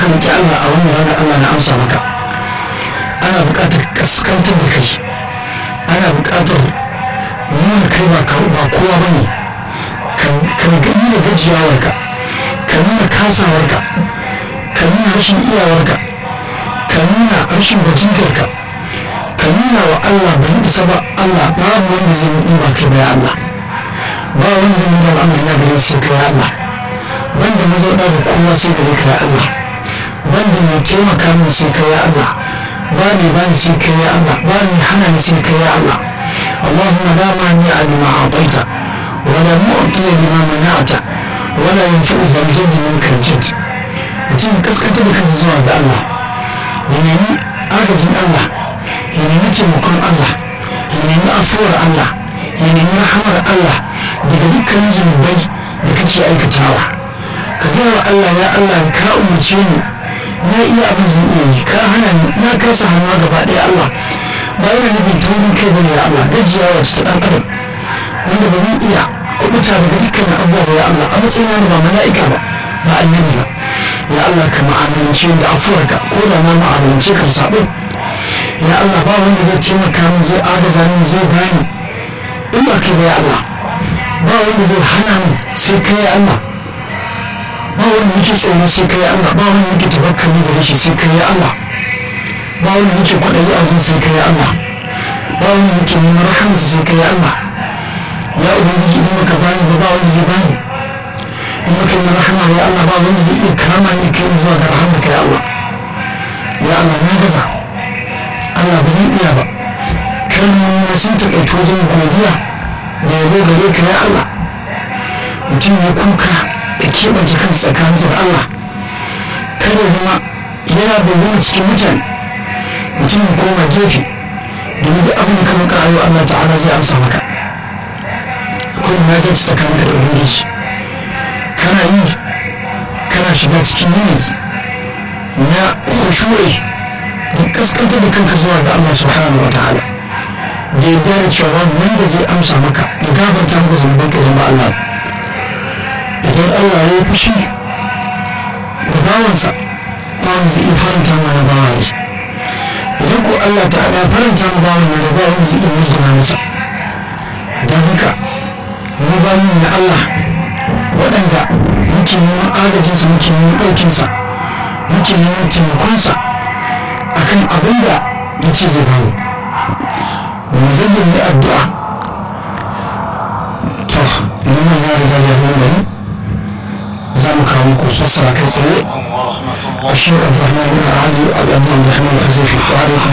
ka roƙi Allah a wannan rana Allah na amsa maka ana buƙatar kaskantar da kai ana buƙatar nuna kai ba kowa ba ne ka gani da gajiyawarka ka nuna kasawarka ka nuna rashin iyawarka ka nuna rashin bajintarka ka nuna wa Allah bai isa ba Allah babu wanda zai yi ba kai bai Allah ba wanda zai nuna al'amari na gare sai kai Allah banda mazauna da kowa sai gare ka ya Allah banda mai taimaka min sai kai ya Allah ba ni ba ni sai kai ya Allah ba ni hana ni sai kai ya Allah اللهم لا مانع لما أعطيت ولا معطي لما منعت ولا ينفع ذا الجد منك الجد mutum ya kaskanta da kansa zuwa ga Allah ya nemi agajin Allah ya nemi taimakon Allah ya nemi afuwar Allah ya nemi rahamar Allah daga dukkanin zunubai da kake aikatawa ka gaya wa Allah ya Allah ka umarce ni na iya abin zan iya yi ka hana ni na kasa hannuwa gaba ɗaya Allah ba yana nufin taurin kai bane ya Allah gajiyawa ta ɗan adam wanda ba zan iya kubuta daga dukkanin abubuwa ya Allah a matsayin ba mala'ika ba ba annabi ba ya Allah ka ma'amalance da afuwarka ko da ma ma'amalance kan sabo ya Allah ba wanda zai taimaka min zai agaza min zai bani in ba kai ba ya Allah ba wanda zai hana min sai kai ya Allah ba wanda nake tsoro sai kai ya Allah ba wanda nake tabakkali da shi sai kai ya Allah ba wanda nake kwaɗayi a wajen sai kai ya Allah ba wanda nake neman rahamarsa sai kai ya Allah ya ubangiji in baka bani ba ba wanda zai bani in muka yi rahama ya Allah ba wanda zai iya kama ne kai zuwa ga rahamarka ya Allah ya Allah na gaza Allah ba zan iya ba kalmomi sun taƙaito wajen godiya da yabo gare ka ya Allah mutum ya kuka da keɓance kansa tsakaninsa da Allah kada zama yana bayyana cikin mutane mutum ya koma gefe domin duk abin da ka maka ayo Allah ta'ala zai amsa maka akwai munajati tsakaninka da ubangiji kana yi kana shiga cikin yanayi na khushu'i da kaskantar da kanka zuwa ga Allah subhanahu wa ta'ala da ya dare cewa wanda zai amsa maka ya gafarta maka zunuban ka idan ba Allah idan Allah ya yi fushi da bawansa bawan zai iya faranta mana bawa ne idan ko Allah ta'ala ya faranta ma bawan mana bawan zai iya musguna masa don haka mu bayan na Allah waɗanda muke neman agajinsa muke neman ɗaukinsa muke neman taimakonsa a kan abin da ya ce zai bamu mu zage mai addu'a to neman ya riga ya nuna ni za mu kawo muku sassara kai tsaye a shi abdurrahman bin ali abu abdurrahman al-hazifi wa alaikum